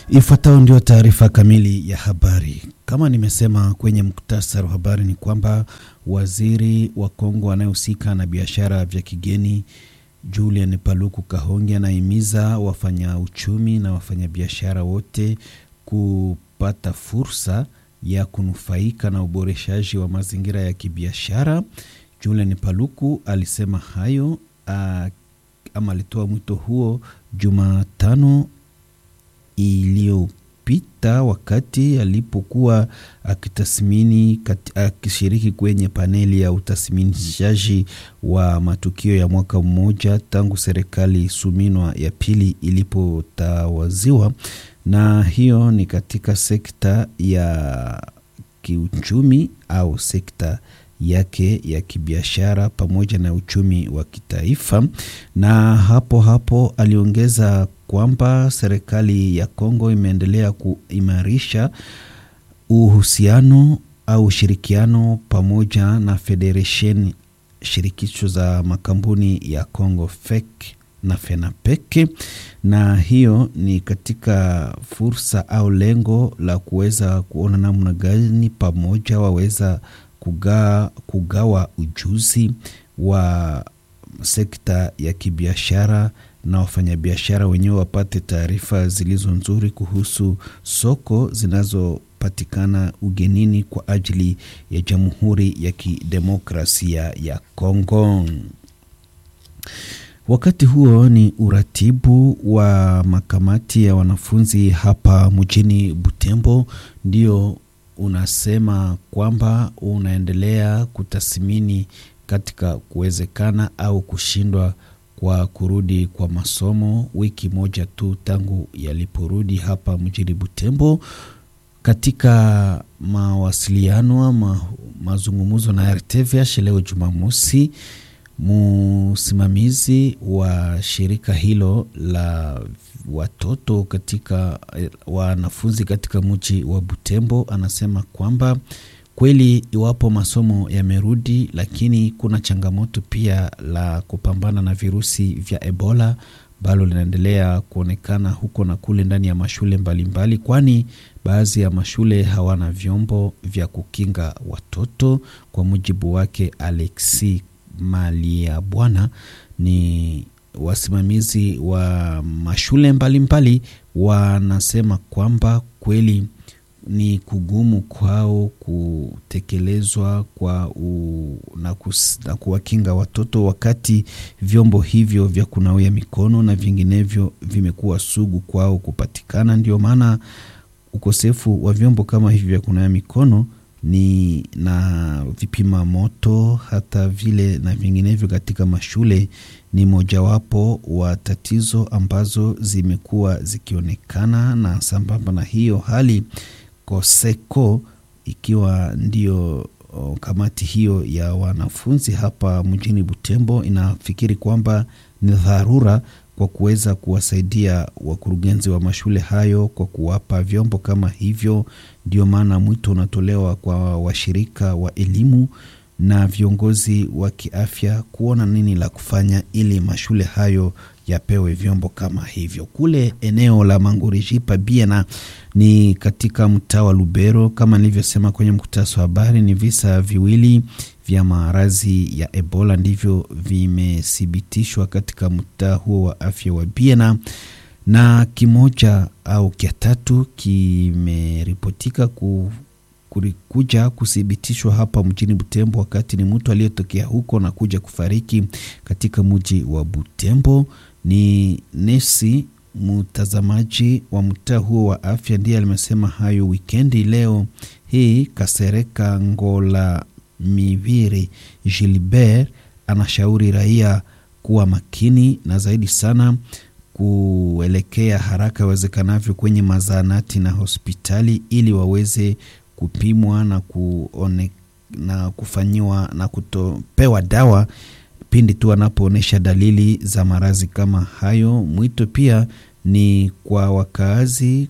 Ifuatayo ndio taarifa kamili ya habari. Kama nimesema kwenye muktasari wa habari ni kwamba waziri wa Kongo anayehusika na biashara vya kigeni Julian Paluku Kahonge anahimiza wafanya uchumi na wafanyabiashara wote kupata fursa ya kunufaika na uboreshaji wa mazingira ya kibiashara. Julian Paluku alisema hayo a, ama alitoa mwito huo Jumatano iliyopita wakati alipokuwa akitathmini akishiriki kwenye paneli ya utathminishaji wa matukio ya mwaka mmoja tangu serikali Suminwa ya pili ilipotawaziwa, na hiyo ni katika sekta ya kiuchumi au sekta yake ya kibiashara pamoja na uchumi wa kitaifa. Na hapo hapo aliongeza kwamba serikali ya Kongo imeendelea kuimarisha uhusiano au ushirikiano pamoja na federation shirikisho za makampuni ya Kongo FEC na FENAPEC, na hiyo ni katika fursa au lengo la kuweza kuona namna gani pamoja waweza kugawa, kugawa ujuzi wa sekta ya kibiashara na wafanyabiashara wenyewe wapate taarifa zilizo nzuri kuhusu soko zinazopatikana ugenini kwa ajili ya Jamhuri ya Kidemokrasia ya Kongo. Wakati huo ni uratibu wa makamati ya wanafunzi hapa mjini Butembo ndio unasema kwamba unaendelea kutathmini katika kuwezekana au kushindwa kwa kurudi kwa masomo wiki moja tu tangu yaliporudi hapa mjini Butembo. Katika mawasiliano ma, mazungumzo na RTVH leo Jumamosi, msimamizi wa shirika hilo la watoto katika wanafunzi katika mji wa Butembo anasema kwamba kweli iwapo masomo yamerudi, lakini kuna changamoto pia la kupambana na virusi vya Ebola ambalo linaendelea kuonekana huko na kule ndani ya mashule mbalimbali, kwani baadhi ya mashule hawana vyombo vya kukinga watoto. Kwa mujibu wake Alexi Malia Bwana ni wasimamizi wa mashule mbalimbali wanasema kwamba kweli ni kugumu kwao kutekelezwa kwa u, na, kus, na kuwakinga watoto wakati vyombo hivyo vya kunawia mikono na vinginevyo vimekuwa sugu kwao kupatikana. Ndio maana ukosefu wa vyombo kama hivi vya kunawia mikono ni na vipima moto hata vile na vinginevyo katika mashule ni mojawapo wa tatizo ambazo zimekuwa zikionekana, na sambamba na hiyo hali Koseko ikiwa ndio kamati hiyo ya wanafunzi hapa mjini Butembo inafikiri kwamba ni dharura kwa kuweza kuwasaidia wakurugenzi wa mashule hayo kwa kuwapa vyombo kama hivyo. Ndio maana mwito unatolewa kwa washirika wa elimu na viongozi wa kiafya kuona nini la kufanya ili mashule hayo yapewe vyombo kama hivyo. Kule eneo la Mangurijipa Biena ni katika mtaa wa Lubero, kama nilivyosema kwenye mkutano wa habari, ni visa viwili vya maradhi ya Ebola ndivyo vimethibitishwa katika mtaa huo wa afya wa Biena, na kimoja au kia tatu kimeripotika ku kuja kuthibitishwa hapa mjini Butembo, wakati ni mtu aliyetokea huko na kuja kufariki katika mji wa Butembo. Ni nesi mtazamaji wa mtaa huo wa afya ndiye alimesema hayo wikendi leo hii. Kasereka Ngola Miviri Gilbert anashauri raia kuwa makini na zaidi sana kuelekea haraka iwezekanavyo kwenye mazaanati na hospitali ili waweze kupimwa na kuone, na kufanyiwa na kutopewa dawa pindi tu anapoonyesha dalili za maradhi kama hayo. Mwito pia ni kwa wakaazi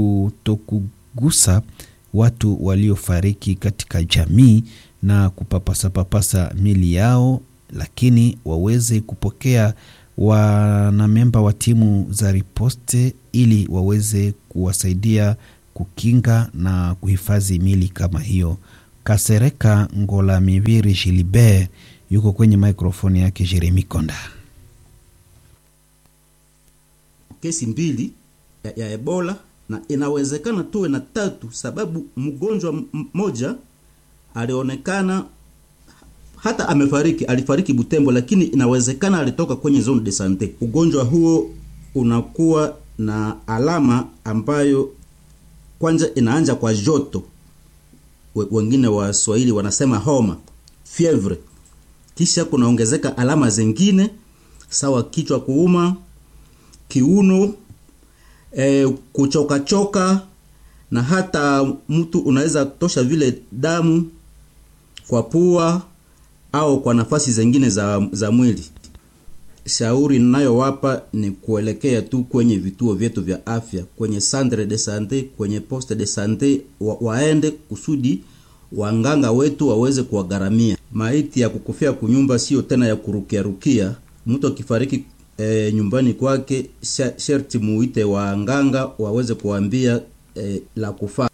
kutokugusa watu waliofariki katika jamii na kupapasa papasa mili yao, lakini waweze kupokea wanamemba wa timu za riposte ili waweze kuwasaidia kukinga na kuhifadhi mili kama hiyo. Kasereka Ngola Mibiri Gilibert yuko kwenye mikrofoni yake Jeremi Konda. Kesi mbili ya, ya Ebola na inawezekana tuwe na tatu, sababu mgonjwa mmoja alionekana hata amefariki, alifariki Butembo, lakini inawezekana alitoka kwenye zone de sante. Ugonjwa huo unakuwa na alama ambayo kwanza inaanja kwa joto, wengine wa Swahili wanasema homa, fievre, kisha kunaongezeka alama zingine sawa kichwa kuuma, kiuno, e, kuchokachoka na hata mtu unaweza tosha vile damu kwa pua au kwa nafasi zingine za, za mwili. Shauri ninayowapa ni kuelekea tu kwenye vituo vyetu vya afya, kwenye centre de sante, kwenye poste de sante wa, waende kusudi wanganga wetu waweze kuwagharamia. Maiti ya kukufia kunyumba sio tena ya kurukiarukia. Mtu akifariki e, nyumbani kwake, sherti muite wanganga waweze kuambia e, la kufaa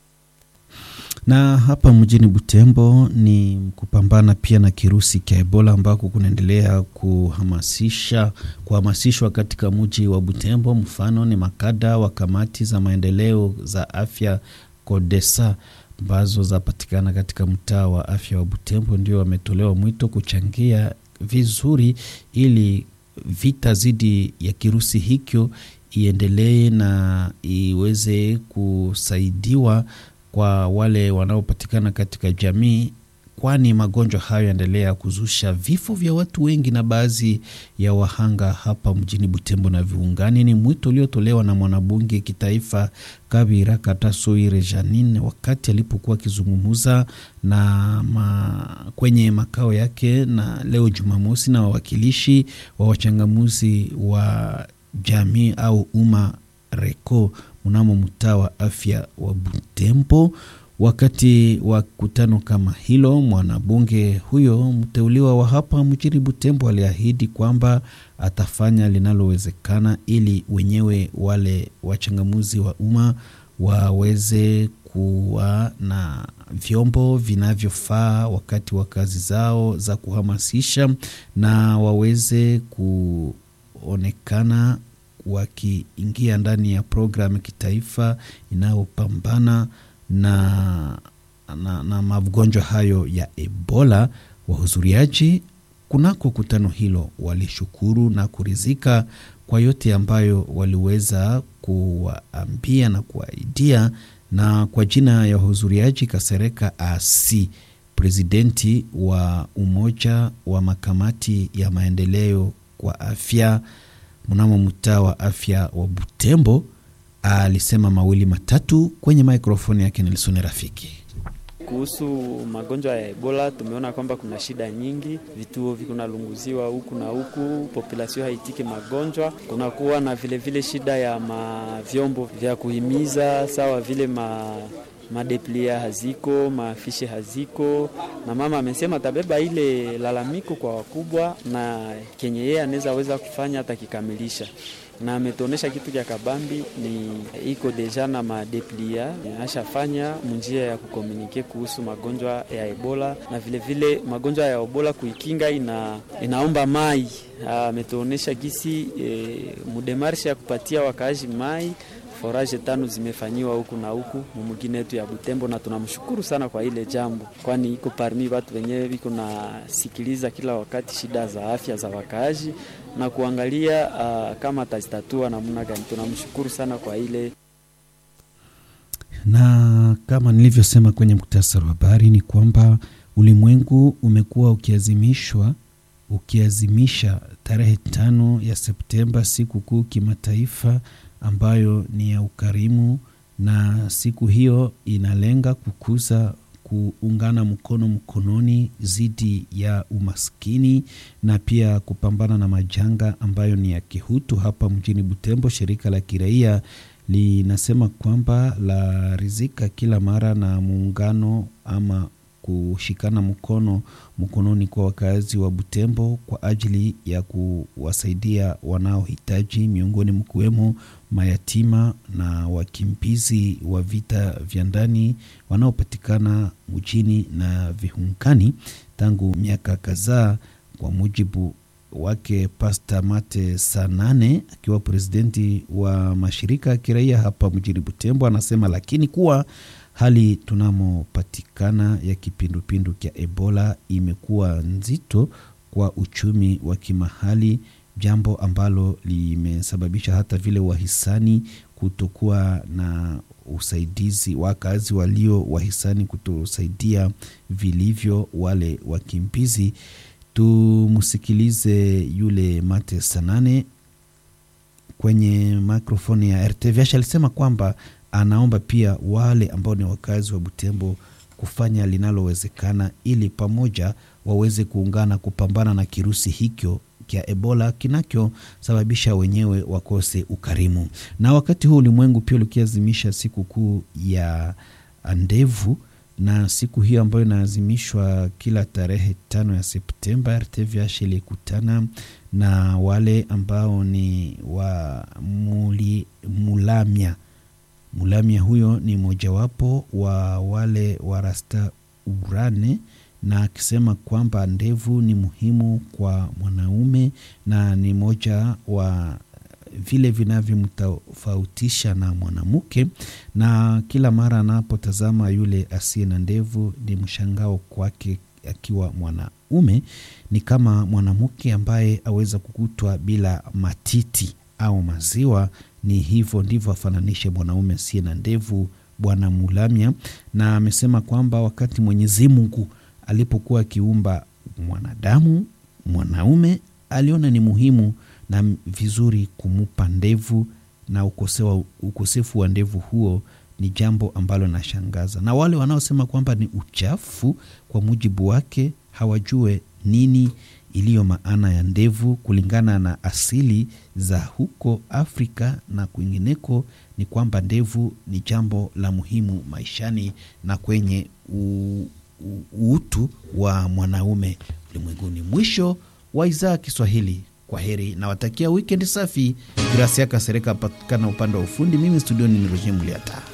na hapa mjini Butembo ni kupambana pia na kirusi cha Ebola ambako kunaendelea kuhamasisha kuhamasishwa katika mji wa Butembo. Mfano ni makada wa kamati za maendeleo za afya Kodesa ambazo zapatikana katika mtaa wa afya wa Butembo, ndio wametolewa mwito kuchangia vizuri ili vita dhidi ya kirusi hicho iendelee na iweze kusaidiwa kwa wale wanaopatikana katika jamii, kwani magonjwa hayo yaendelea kuzusha vifo vya watu wengi na baadhi ya wahanga hapa mjini Butembo na viungani. Ni mwito uliotolewa na mwanabunge kitaifa Kabira Katasoire Janine wakati alipokuwa akizungumza na ma, kwenye makao yake na leo Jumamosi na wawakilishi wa wachangamuzi wa jamii au umma reko mnamo mtaa wa afya wa Butembo. Wakati wa kutano kama hilo, mwanabunge huyo mteuliwa wa hapa mjini Butembo aliahidi kwamba atafanya linalowezekana ili wenyewe wale wachangamuzi wa umma waweze kuwa na vyombo vinavyofaa wakati wa kazi zao za kuhamasisha na waweze kuonekana wakiingia ndani ya programu ya kitaifa inayopambana na, na, na magonjwa hayo ya Ebola. Wahudhuriaji kunako kutano hilo walishukuru na kuridhika kwa yote ambayo waliweza kuwaambia na kuwaidia. Na kwa jina ya wahudhuriaji, Kasereka Asi, presidenti wa umoja wa makamati ya maendeleo kwa afya mnamo mtaa wa afya wa Butembo alisema mawili matatu kwenye mikrofoni yake Nelson Rafiki. Kuhusu magonjwa ya Ebola tumeona kwamba kuna shida nyingi, vituo vikunalunguziwa huku na huku, populasio haitiki magonjwa. Kunakuwa na vilevile vile shida ya mavyombo vya kuhimiza sawa vile ma madeplia haziko, mafishe haziko, na mama amesema atabeba ile lalamiko kwa wakubwa na kenye yeye anaweza weza kufanya atakikamilisha, na ametuonesha kitu cha kabambi ni iko deja na madeplia ashafanya munjia ya kukomunike kuhusu magonjwa ya Ebola na vilevile vile magonjwa ya Ebola kuikinga ina, inaomba mai. Ametuonesha gisi e, mudemarshe ya kupatia wakaaji mai foraje tano zimefanyiwa huku na huku mumugine yetu ya Butembo, na tunamshukuru sana kwa ile jambo, kwani iko parmi watu wenyewe viko nasikiliza kila wakati shida za afya za wakaaji na kuangalia uh, kama atazitatua namna gani. Tunamshukuru sana kwa ile na kama nilivyosema kwenye muktasari wa habari ni kwamba ulimwengu umekuwa ukiazimishwa ukiazimisha tarehe tano ya Septemba siku kuu kimataifa ambayo ni ya ukarimu, na siku hiyo inalenga kukuza kuungana mkono mkononi dhidi ya umaskini na pia kupambana na majanga ambayo ni ya kihutu. Hapa mjini Butembo, shirika la kiraia linasema kwamba la rizika kila mara na muungano ama kushikana mkono mkononi kwa wakazi wa Butembo kwa ajili ya kuwasaidia wanaohitaji, miongoni mkiwemo mayatima na wakimbizi wa vita vya ndani wanaopatikana mjini na vihunkani tangu miaka kadhaa, kwa mujibu wake Pasta Mate Sanane akiwa presidenti wa mashirika ya kiraia hapa mjini Butembo, anasema lakini kuwa hali tunamopatikana ya kipindupindu kya Ebola imekuwa nzito kwa uchumi wa kimahali, jambo ambalo limesababisha hata vile wahisani kutokuwa na usaidizi, wakazi walio wahisani kutosaidia vilivyo wale wakimbizi. Tumsikilize yule Mate Sanane kwenye mikrofoni ya RTVH. Alisema kwamba anaomba pia wale ambao ni wakazi wa Butembo kufanya linalowezekana ili pamoja waweze kuungana kupambana na kirusi hicho kya Ebola kinachosababisha wenyewe wakose ukarimu. Na wakati huu ulimwengu pia ulikiazimisha siku kuu ya ndevu na siku hiyo ambayo inaazimishwa kila tarehe tano ya Septemba, RTVH ilikutana na wale ambao ni wa muli, mulamia mulamia. Huyo ni mojawapo wa wale warasta urane, na akisema kwamba ndevu ni muhimu kwa mwanaume na ni moja wa vile vinavyomtofautisha na mwanamke, na kila mara anapotazama yule asiye na ndevu ni mshangao kwake akiwa mwanaume. Ni kama mwanamke ambaye aweza kukutwa bila matiti au maziwa, ni hivyo ndivyo afananishe mwanaume asiye na ndevu, Bwana Mulamya. Na amesema kwamba wakati Mwenyezi Mungu alipokuwa akiumba mwanadamu mwanaume, aliona ni muhimu na vizuri kumupa ndevu na ukosewa, ukosefu wa ndevu huo ni jambo ambalo nashangaza, na wale wanaosema kwamba ni uchafu, kwa mujibu wake hawajue nini iliyo maana ya ndevu. Kulingana na asili za huko Afrika na kwingineko, ni kwamba ndevu ni jambo la muhimu maishani na kwenye u, u, utu wa mwanaume ulimwenguni. Mwisho wa idhaa ya Kiswahili. Kwa heri nawatakia wikendi safi. Gracia Kasereka apatikana upande wa ufundi. Mimi studioni ni Roger Muliata.